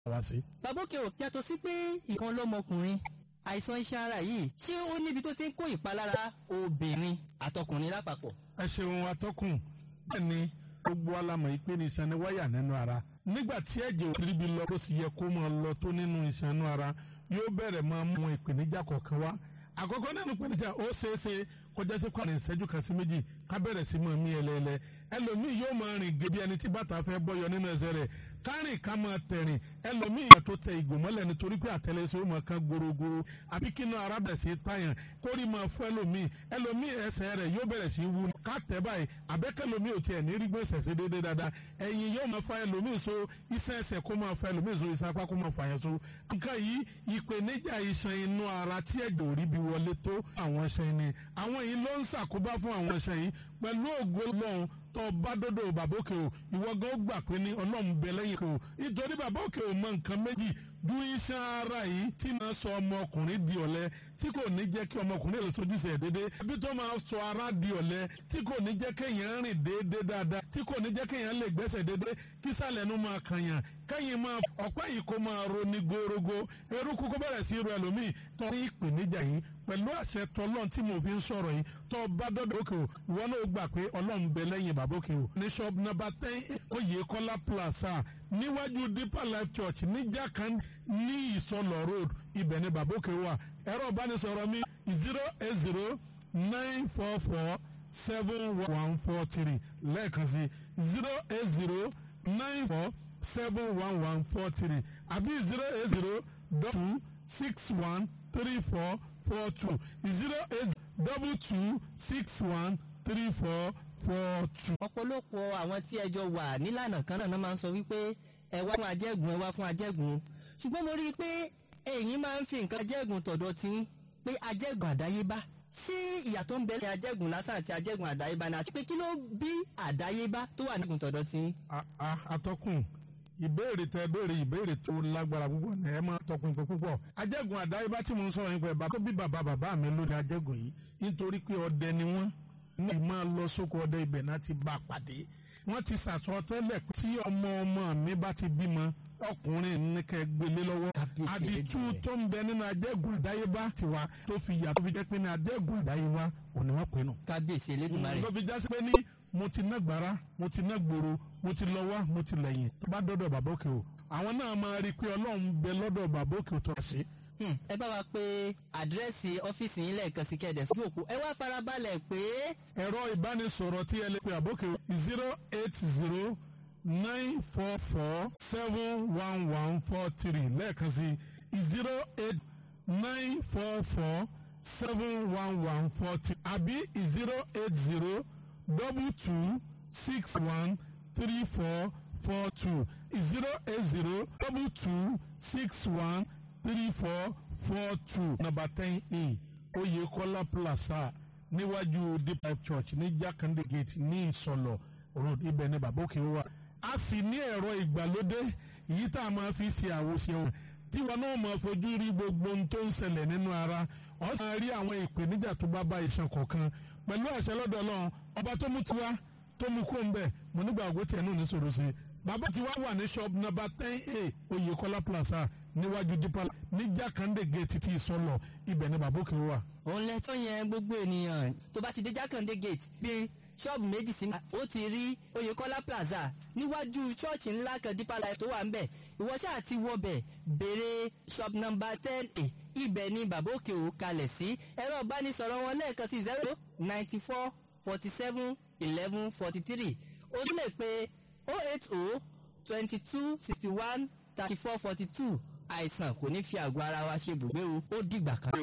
wá sí. bàbá òkè ò yàtọ̀ sí pé ìkan lọ́mọkùnrin àìsàn iṣan ara yìí ṣé ó níbi tó ti ń kó ìpalára obìnrin àtọkùnrin lápapọ̀. ẹ ṣeun atọ́kùn bẹ́ẹ̀ ni gbogbo alamọ̀ ìpè ní iṣan ni wáyà nínú ara nígbà tí ẹ̀jẹ̀ ò kiri bí lọ bó sì yẹ kó máa lọ tó nínú iṣan inú ara yóò bẹ̀rẹ̀ máa mú ìpèníjà kọ̀ọ̀kan wá àkọ́kọ́ nínú ìpèníjà ó ṣeé ṣe kọjá sí kwara ìṣẹ́jú kan sí méjì ká bẹ̀rẹ̀ sí máa mí ẹlẹ́ẹ̀lẹ́ ẹlòmíì yóò máa rìn gé bí ẹni tí bàtà fẹ́ bọ́yọ nínú ẹsẹ̀ rẹ̀ kárìn ká máa tẹ̀rìn ẹlòmíì yẹn tó tẹ ìgò mọ́lẹ̀ nítorí pé àtẹlẹsẹ̀ ó máa kan gorogoro àbí kínú ara bẹ̀ sí tàyàn kórì máa fún ẹlòmíì ẹlòmíì ẹsẹ̀ rẹ̀ yóò bẹ̀rẹ̀ sí wú ká tẹ̀ báyìí àbẹ́kẹ́lòmíì ò tiẹ̀ ní rí gbé ẹsẹ̀ dédé dáadáa ẹ̀yìn yóò máa fa ẹlòmíì so iṣẹ́ ẹsẹ̀ kó máa fa ẹlòmíì so iṣẹ́ apá kó máa fa yẹn so. nǹkan yìí ìpèníjà iṣan inú ara tí ẹ̀jẹ̀ ò rí bí wọlé tó àwọn iṣan ni àwọn yìí ló ń ṣàkóbá fún àwọn iṣan yìí pẹ̀lú ògo lọ́hùn tó bá dọ́dọ̀ bàbá òkè o ìwọ gan gbà pé ní ọlọ́run bẹ lẹ́yìn kò nítorí bàbá òkè o mọ nǹkan méjì ju iṣan ara yìí tí máa sọ ọmọkùnrin di ọ̀lẹ tí kò ní jẹ́ kí ọmọkùnrin lè sojúṣe ẹ̀ déédéé àbí tó máa sọ ara di ọ̀lẹ tí kò ní jẹ́ kéèyàn rìn déédéé dáadáa tí kò ní jẹ́ kéèyàn lè gbẹ́sẹ̀ déédéé kí sàlẹ̀ nu máa kànyàn kẹ́yìn máa ọ̀pẹ́ yìí kó máa roni gorogo eruku kó bẹ̀rẹ̀ sí ru ẹlòmíì torí ìpèníjà yìí pẹ̀lú àṣẹ tọlọ́n tí mo fi ń sọ̀rọ̀ yìí tó bá dọ́dọ̀ òkè o ìwọ náà gbà pé ọlọ́run bẹ lẹ́yìn bàbá òkè o ní shop number ten Oyèkọ́lá plaza níwájú deeper life church ní jákàn ní ìsọlọ road ibẹ̀ ni bàbá òkè wà ẹ̀rọ ìbánisọ̀rọ̀ mi zero eight zero nine four four seven one four three lẹ́ẹ̀kan sí zero eight zero nine four seven one one four three àbí zero eight zero two six one three four four two zero eight double two six one three four four two. ọ̀pọ̀lọpọ̀ àwọn tí ẹjọ́ wà nílànà kan náà máa ń sọ wípé ẹ wá fún ajẹ́gùn ẹ wá fún ajẹ́gùn ṣùgbọ́n mo rí i pé ẹ̀yin máa ń fi nǹkan ajẹ́gùn tọ̀dọ̀ tí pé ajẹ́gùn àdáyébá ṣé ìyàtọ̀ ń bẹ ní ajẹ́gùn lásán àti ajẹ́gùn àdáyébá ni àti pé kí ló bí àdáyébá tó wà nígun tọ̀dọ̀ tí. atọ́kùn ìbéèrè tẹ béèrè ìbéèrè tó lágbára púpọ̀ ní ẹ máa tọpinpin púpọ̀ ajẹ́gùn àdáyébá tí mo ń sọ̀rọ̀ nípa ẹ̀ bàbá tó bí bàbá bàbá mi lórí ajẹ́gùn yìí nítorí pé ọdẹ ni wọ́n ní máa lọ sóko ọdẹ ibẹ̀ náà ti bá a pàdé wọ́n ti sàsọ tẹ́lẹ̀ pé tí ọmọ ọmọ mi bá ti bímọ ọkùnrin ní kẹ́ gbélé lọ́wọ́ àdìtú tó ń bẹ nínú ajẹ́gùn àdáyébá tiwa tó fi yà tó fi jẹ́ pé ní ajẹ́gùn àdáyébá òní wọ́n pè nù. kábíyèsí elédùnmarè. ló fi jásí pé ní mo ti ná gbàrà mo ti ná gbòòrò mo ti lọ wá mo ti lẹ́yìn tó bá dọ́dọ̀ bàbá òkè o àwọn náà máa rí i pé ọlọ́run bẹ lọ́dọ̀ bàbá òkè o tó ṣe. ẹ bá wa pé àdírẹ́sì ọ́fíìsì yín lẹ́ẹ̀kan sí kẹ́ẹ̀dẹ̀ sójú òpó ẹ wá farabalẹ̀ pé. ẹ̀rọ ìbánisọ̀rọ̀ tí ẹ lè pe àbókè zero eight zero nine four four seven one one four three lẹ́ẹ̀kan sí zero eight nine four four seven one one four three àbí zero eight zero double two six one three four four two zero eight zero double two six one three four four two number ten a Oyèkọ́lá plaza níwájú deep life church ní Jákàndé gate ní Ìsọlọ road ibẹ̀ ní bàbá òkè wà a sì ní ẹ̀rọ ìgbàlódé èyí tá a máa fi ṣe àwòṣe wọn tí wọn náà máa fojú rí gbogbo ohun tó ń ṣẹlẹ̀ nínú ara ọ̀sán rí àwọn ìpèníjà tó bá bá iṣan kọ̀ọ̀kan pẹ̀lú àṣẹ lọ́dọ̀ Ọlọ́run ọba tó mú tiwa tó mú kó ń bẹ̀ mo nígbà àgbo tiẹ̀ náà ní sọ̀rọ̀ sí i bàbá tí wàá wà ní shop number ten a Oyèkọ́lá plaza níwájú dípà ní Jákàndé gate títí ìsọlọ ibẹ̀ ni bàbá òkè wà. òun lẹ tó yẹn gbogbo ènìyàn tó bá ti dé Jákàndé gate bíi ṣọ́ọ̀bù méjì sí ó ti rí Oyèkọ́lá plaza níwájú ṣọ́ọ̀ṣì ńlá kan Deeper Life tó wà ń bẹ̀ ìwọ ṣáà ti wọbẹ̀ béèrè shop number ten a ibẹ̀ ni bàbá òkè ò kalẹ̀ sí ẹ̀rọ ìbánisọ̀rọ̀ wọn lẹ́ẹ̀kan sí zero ninety four forty seven eleven forty three o tún lè pe oh eight oh twenty two sixty one thirty four forty two àìsàn kò ní fi àgọ́ ara wa ṣe bùgbé o ó dìgbà kan.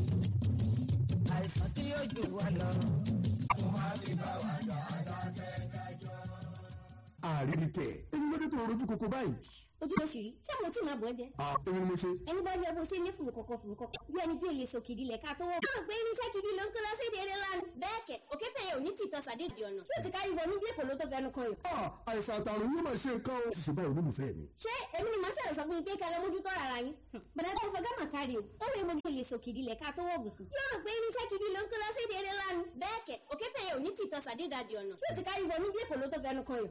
àìsàn tí yóò jù wá lọ. àrínikẹ́ èmi ló dé tó rojú koko báyìí. ojú oṣù yìí ṣé àwọn tí màá bọ̀ ẹ́ jẹ́. à èmi ni mo ṣe. ẹni bá rí ẹ bó ṣe ní fùrù kọ̀kọ̀ fùrù kọ̀kọ̀ bí ẹni bí olè sọ kìdí lẹ̀ ká tó wọ̀. mo rò pé irinṣẹ́ gidi ló ń kó lọ sí ìdílé lánàá. bẹ́ẹ̀ kẹ̀ òkè tẹ̀yẹ ò ní tìtọ́ sàdédì ọ̀nà tí ò ti kárí wọnú bí èkó ló tó fẹnu kan yìí. à àìsàn àtàrùn yóò máa ṣe nǹkan o. ṣiṣẹ́ báyìí olólùfẹ́ mi. ṣé èmi ni màá ṣẹlẹ̀ sọ fún yín pé kẹlẹ́ mójútó ara yín. bàdá tó fọ gámà kárí o ó rè mo olè sọ kìdí lẹ̀ ká tó wọ̀ bùsùn. yóò rò pé irinṣẹ́ gidi ló ń kó lọ sí ìdílé lánàá. bẹ́ẹ̀ kẹ̀ òkè tẹ̀yẹ ò ní tìtọ́ sàdédì ọ̀nà tí ò ti kárí wọnú bí èkó ló tó fẹnu kan yìí.